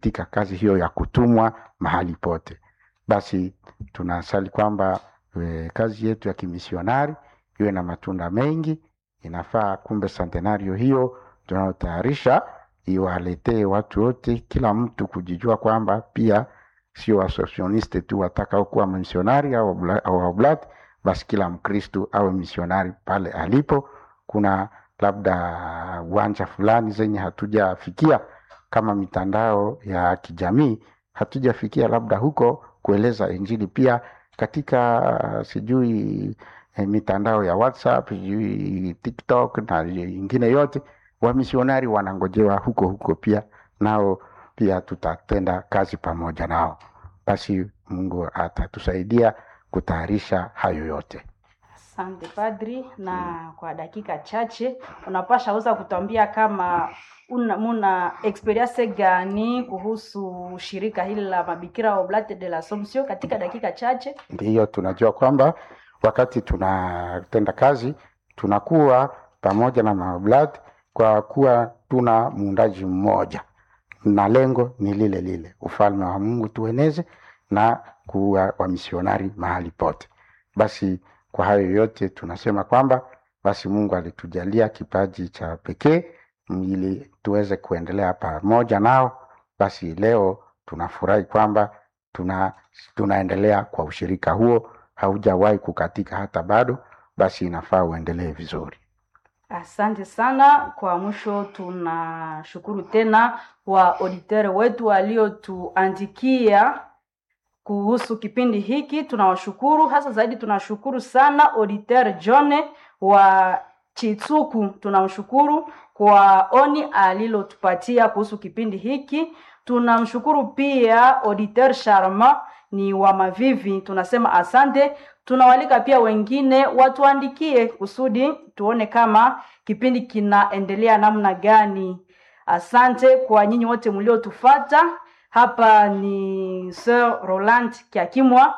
katika kazi hiyo ya kutumwa mahali pote. Basi tunasali kwamba e, kazi yetu ya kimisionari iwe na matunda mengi. Inafaa kumbe santenario hiyo tunayotayarisha iwaletee watu wote, kila mtu kujijua kwamba pia sio wasosioniste tu watakao kuwa misionari au obla- au oblat, basi kila Mkristu awe misionari pale alipo. Kuna labda uwanja fulani zenye hatujafikia kama mitandao ya kijamii hatujafikia labda huko kueleza injili pia katika uh, sijui eh, mitandao ya WhatsApp sijui TikTok na ingine yote, wamisionari wanangojewa huko huko pia, nao pia tutatenda kazi pamoja nao. Basi Mungu atatusaidia kutayarisha hayo yote. Asante padri, na kwa dakika chache unapasha uza kutuambia kama una, muna experience gani kuhusu shirika hili la mabikira Oblate de l'Assomption katika dakika chache. Ndiyo, tunajua kwamba wakati tunatenda kazi tunakuwa pamoja na maoblat kwa kuwa tuna muundaji mmoja na lengo ni lile lile, ufalme wa Mungu tueneze na kuwa wamisionari mahali pote. Basi kwa hayo yote tunasema kwamba basi Mungu alitujalia kipaji cha pekee ili tuweze kuendelea pamoja nao. Basi leo tunafurahi kwamba tuna tunaendelea kwa ushirika huo, haujawahi kukatika hata bado. Basi inafaa uendelee vizuri. Asante sana. Kwa mwisho, tunashukuru tena wa auditeur wetu waliotuandikia kuhusu kipindi hiki, tunawashukuru hasa zaidi. Tunashukuru sana auditeur John wa Chitsuku, tunamshukuru kwa oni alilotupatia kuhusu kipindi hiki. Tunamshukuru pia auditeur Sharma ni wa Mavivi, tunasema asante. Tunawalika pia wengine watuandikie kusudi tuone kama kipindi kinaendelea namna gani. Asante kwa nyinyi wote mliotufata. Hapa ni Sir Roland Kiakimwa,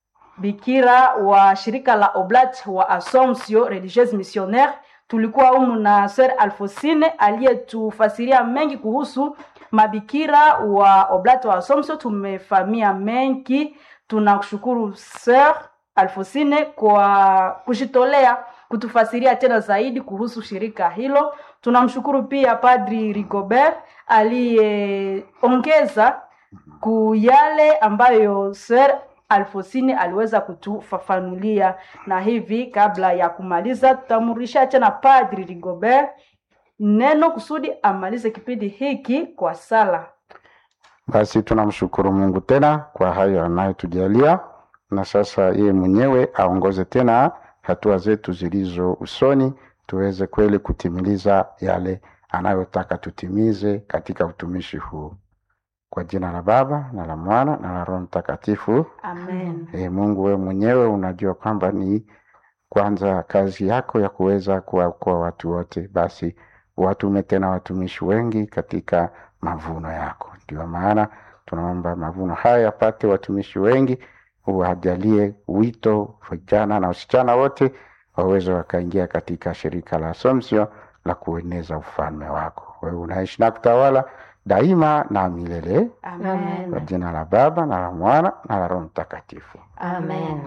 bikira wa shirika la Oblat wa Assomption Religieuse Missionnaire. Tulikuwa humu na Sir Alfosine aliyetufasiria mengi kuhusu mabikira wa Oblat wa Assomption. Tumefamia mengi. Tunakushukuru Sir Alfosine kwa kujitolea kutufasiria tena zaidi kuhusu shirika hilo. Tunamshukuru pia Padri Rigobert aliyeongeza ku yale ambayo Sir Alfosine aliweza kutufafanulia, na hivi kabla ya kumaliza, tutamrudisha tena Padri Rigobert neno kusudi amalize kipindi hiki kwa sala. Basi tunamshukuru Mungu tena kwa hayo anayotujalia, na sasa yeye mwenyewe aongoze tena hatua zetu zilizo usoni, tuweze kweli kutimiliza yale anayotaka tutimize katika utumishi huu. Kwa jina la Baba na la Mwana na la Roho Mtakatifu. Amen. E, Mungu wewe mwenyewe unajua kwamba ni kwanza kazi yako ya kuweza kuwaokoa watu wote, basi watume tena watumishi wengi katika mavuno yako. Ndio maana tunaomba mavuno haya yapate watumishi wengi, uwajalie wito vijana na wasichana wote waweze wakaingia katika shirika la Assumption la kueneza ufalme wako. Wewe unaishi na kutawala daima na milele, Amen. kwa jina la Baba na la Mwana na la Roho Mtakatifu. Amen.